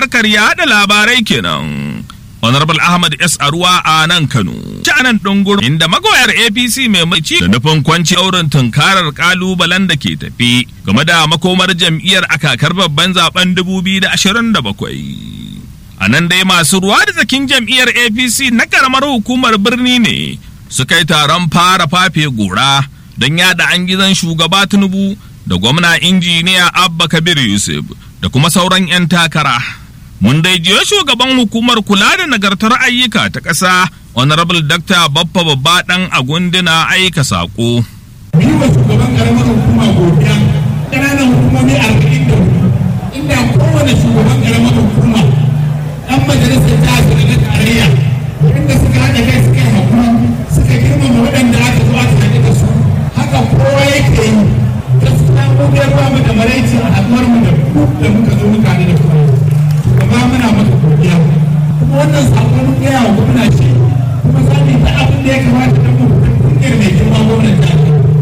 Harkar yaɗa labarai kenan. Honorable Ahmad S. Arwa a nan Kano. Canan ɗungur inda magoyar APC mai maci da nufin kwanci auren tunkarar kalubalen da ke tafi game da makomar jam'iyyar a kakar babban zaben 2027. A nan dai masu ruwa da tsakin jam'iyyar APC na karamar hukumar birni ne suka yi taron fara fafe gora don yada an gizon shugaba Tinubu da gwamna injiniya Abba Kabir Yusuf da kuma sauran 'yan takara. Mun dai jiyo shugaban hukumar kula da nagartar ayyuka ta ƙasa Honorable Dr. Baffa Babba ɗan Agundina aika saƙo. Ni wa shugaban ƙaramar hukuma godiya ƙananan hukumomi arba'in da hudu inda kowane shugaban ƙaramar hukuma ɗan majalisar ta da na tarayya inda suka haɗa kai suka yi hakuri suka girmama waɗanda aka zo aka haɗu da su haka kowa yake yi gaskiya mu dai ba mu da maraici a haɗuwar mu da ku da muka zo muka haɗu da ku shugaba muna maka godiya kuma wannan sako mun gaya wa gwamna ce kuma za mu yi ta abin da ya kamata don mu kungiyar mai girma gwamnan jihar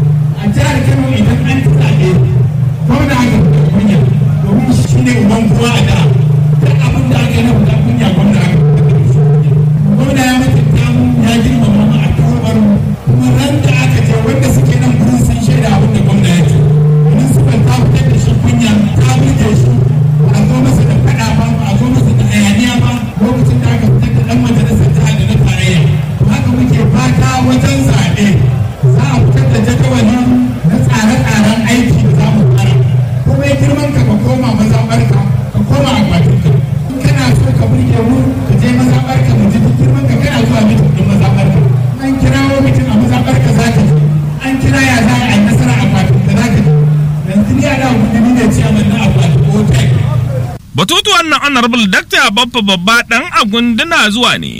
a jihar kano idan an ci zaɓe gwamna aka fita kunya domin shi ne uban kowa a da duk abin da aka yi na fita kunya gwamna aka fita gwamna ya mutunta mu ya girmama mu a kawar mu kuma ran da aka ce wanda suke nan gurin sun shaida abin da gwamna ya ce municipal ta fitar da shi kunya ta burge shi ba a zo masa da faɗa ba ba a zo masa da hayaniya ba lokacin da aka fitar da ɗan majalisar jihar da na tarayya haka muke fata wajen zaɓe za a fitar da jadawali na tsare-tsaren aiki da za mu tsara kuma ya girman ka ka koma mazaɓarka ka koma akwatinka in kana so ka burge mu ka je mazaɓarka mu ji duk girman ka kana zuwa mitin ɗin mazaɓarka an kirawo mitin a mazaɓarka za ka ji an kira ya za a yi nasara akwatinka za ka ji yanzu ni a da gudu ne ciyaman na akwatin ko Batutuwan na Honorable Dr. Baffa Babba ɗan agunduna zuwa ne.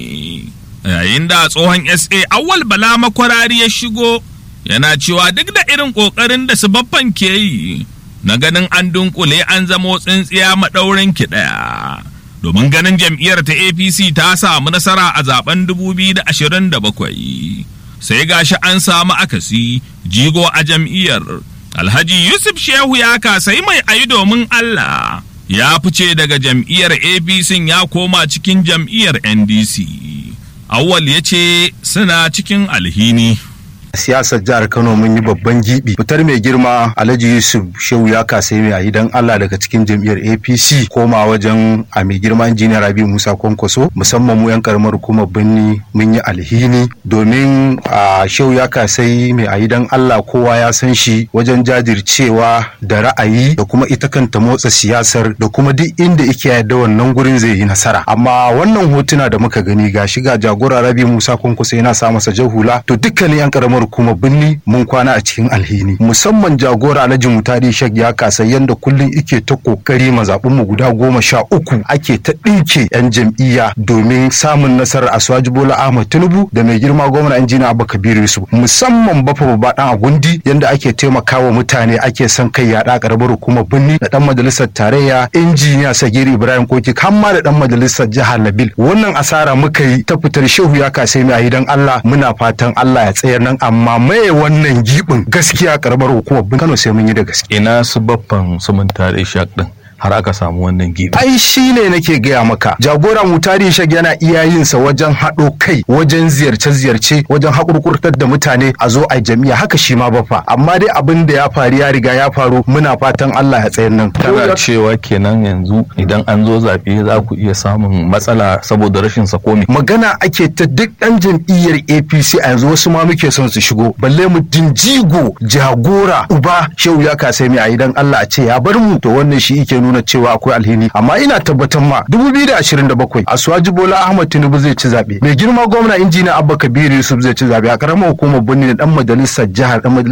Yayin da tsohon SA awal bala makwarari ya shigo yana cewa duk da irin ƙoƙarin da su baffan ke yi na ganin an dunkule an zamo tsintsiya maɗaurin ki ɗaya. Domin ganin jam'iyyar ta APC ta samu nasara a zaben 2027. Sai gashi an samu akasi jigo a jam'iyyar. Alhaji Yusuf Shehu ya kasai mai ayi domin Allah. ya fice daga jam'iyyar apc ya koma cikin jam'iyyar ndc awwal ya ce suna cikin alhini siyasar jihar Kano mun yi babban gibi fitar mai girma Alhaji Yusuf Shehu ya kasai mai ayi dan Allah daga cikin jam'iyyar APC koma wajen a mai girma injiniya Rabi Musa Kwankwaso musamman mu yan karamar hukumar Birni mun yi alhini domin a Shehu ya kasai mai ayi dan Allah kowa ya san shi wajen jajircewa da ra'ayi da kuma ita kanta motsa siyasar da kuma duk inda yake yadda wannan gurin zai yi nasara amma wannan hotuna da muka gani ga shiga jagora Rabi Musa Kwankwaso yana sa masa jahula to dukkanin yan karamar kuma binni mun kwana a cikin alhini musamman jagora alhaji mutari shek ya kasa yanda kullum ike ta kokari mazaɓin mu guda goma sha uku ake ta ɗinke yan jam'iyya domin samun nasarar aswaji bola ahmad tinubu da mai girma gwamna injina abba kabiru yusuf musamman bafa babba dan agundi yanda ake taimakawa mutane ake son kai yaɗa karamar hukumar binni da dan majalisar tarayya injiniya sagir ibrahim koki har ma da dan majalisar jihar labil wannan asara muka yi ta fitar shehu ya kasa mai dan allah muna fatan allah ya tsayar nan amma maye wannan gibin gaskiya karamar hukumar bin Kano sai mun yi da gaske. ina su baffan su mun tare shak din har aka samu wannan gibi ai shi ne nake gaya maka jagora mutari shag yana iya yin sa wajen haɗo kai wajen ziyarce-ziyarce wajen haƙurƙurtar da mutane a zo a jami'a haka shi ma bafa amma dai abin da ya faru ya riga ya faru muna fatan Allah ya tsayar nan kana cewa kenan yanzu idan an zo zaɓe za ku iya samun matsala saboda rashin sakomi magana ake ta duk ɗan jam'iyyar APC a yanzu wasu ma muke son su shigo balle mu dinjigo jagora uba shehu ya kasai mai a idan Allah a ce ya bar mu to wannan shi yake nuna nuna cewa akwai alheri amma ina tabbatar ma 2027 Asuwaji Bola Ahmad Tinubu zai ci zabe mai girma gwamna injiniya Abba Kabiru Yusuf zai ci zabe a karamar hukumar Birni da dan majalisar jihar dan